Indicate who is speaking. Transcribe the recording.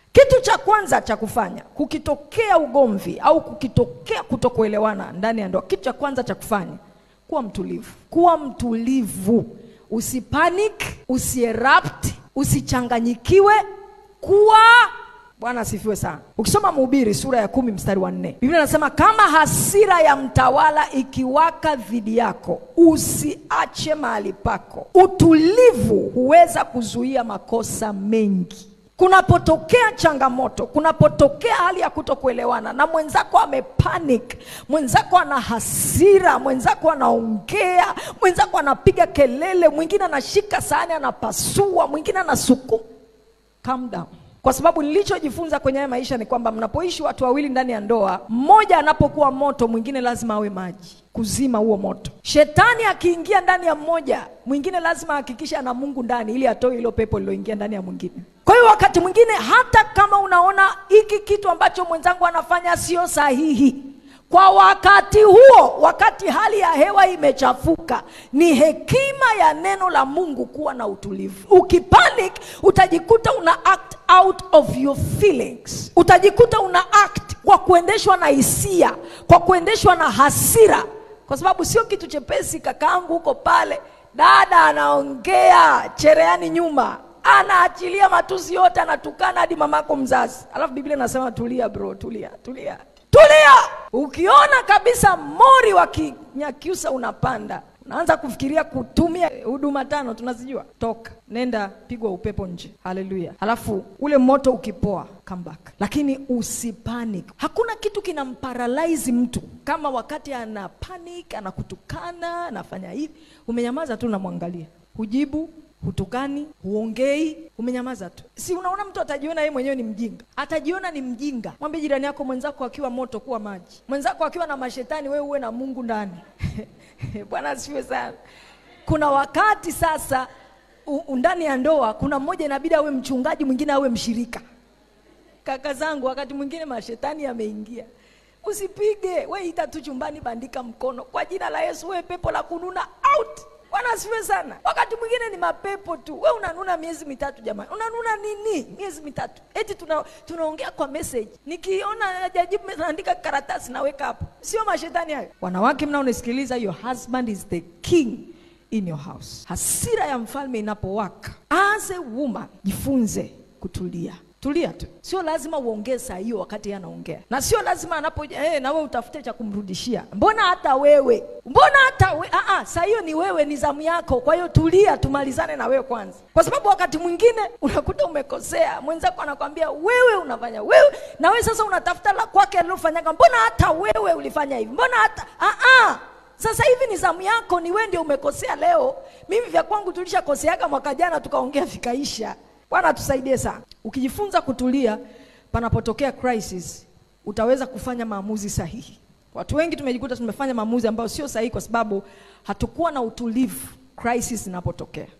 Speaker 1: Kitu cha kwanza cha kufanya kukitokea ugomvi au kukitokea kutokuelewana ndani ya ndoa, kitu cha kwanza cha kufanya kuwa mtulivu. Kuwa mtulivu, usipanic, usierupt, usichanganyikiwe. Kuwa Bwana asifiwe sana. Ukisoma Mhubiri sura ya kumi mstari wa nne Biblia inasema kama hasira ya mtawala ikiwaka dhidi yako, usiache mahali pako. Utulivu huweza kuzuia makosa mengi. Kunapotokea changamoto, kunapotokea hali ya kutokuelewana na mwenzako amepanic, mwenzako ana hasira, mwenzako anaongea, mwenzako anapiga kelele, mwingine anashika sahani anapasua, mwingine anasukuma, calm down kwa sababu nilichojifunza kwenye haya maisha ni kwamba mnapoishi watu wawili ndani ya ndoa, mmoja anapokuwa moto, mwingine lazima awe maji kuzima huo moto. Shetani akiingia ndani ya mmoja, mwingine lazima ahakikishe ana Mungu ndani, ili atoe hilo pepo liloingia ndani ya mwingine. Kwa hiyo wakati mwingine, hata kama unaona hiki kitu ambacho mwenzangu anafanya sio sahihi kwa wakati huo, wakati hali ya hewa imechafuka, ni hekima ya neno la Mungu kuwa na utulivu. Ukipanic utajikuta una act out of your feelings, utajikuta una act kwa kuendeshwa na hisia, kwa kuendeshwa na hasira, kwa sababu sio kitu chepesi. Kakaangu huko pale, dada anaongea chereani nyuma anaachilia matusi yote, anatukana hadi mamako mzazi, alafu Biblia inasema tulia bro, tulia, tulia tulia. Ukiona kabisa mori wa Kinyakyusa unapanda, unaanza kufikiria kutumia huduma tano tunazijua, toka nenda, pigwa upepo nje. Haleluya! Halafu ule moto ukipoa, come back, lakini usipanic. Hakuna kitu kinamparalyze mtu kama wakati ana panic, anakutukana, anafanya hivi, umenyamaza tu, unamwangalia, hujibu hutukani, huongei, umenyamaza tu. Si unaona mtu atajiona yeye mwenyewe ni mjinga, atajiona ni mjinga. Mwambie jirani yako, mwenzako akiwa moto kuwa maji, mwenzako akiwa na mashetani, wewe uwe na Mungu ndani. Bwana asifiwe sana. Kuna wakati sasa u- ndani ya ndoa, kuna mmoja inabidi awe mchungaji, mwingine awe mshirika. Kaka zangu, wakati mwingine mashetani yameingia Usipige, we ita tu chumbani, bandika mkono kwa jina la Yesu. We pepo la kununa out. Bwana asifiwe sana. Wakati mwingine ni mapepo tu. We unanuna miezi mitatu, jamani, unanuna nini miezi mitatu? Eti tuna, tunaongea kwa message, nikiona hajajibu naandika karatasi naweka hapo. Sio mashetani hayo? Wanawake mnaonisikiliza, your husband is the king in your house. Hasira ya mfalme inapowaka, as a woman, jifunze kutulia tulia tu, sio lazima uongee saa hiyo wakati yeye anaongea, na sio lazima anapoja hey, na wewe utafute cha kumrudishia. Mbona hata wewe, mbona hata we, ah, ah, saa hiyo ni wewe, ni zamu yako. Kwa hiyo tulia, tumalizane na wewe kwanza, kwa sababu wakati mwingine unakuta umekosea, mwenzako anakwambia wewe unafanya wewe, na wewe sasa unatafuta la kwake alilofanyaga. Mbona hata wewe ulifanya hivi, mbona hata ah, ah. Sasa hivi ni zamu yako, ni wewe ndio umekosea leo. Mimi vya kwangu tulishakoseaga mwaka jana, tukaongea vikaisha. Bwana tusaidie sana. Ukijifunza kutulia panapotokea crisis, utaweza kufanya maamuzi sahihi. Watu wengi tumejikuta tumefanya maamuzi ambayo sio sahihi kwa sababu hatukuwa na utulivu crisis inapotokea.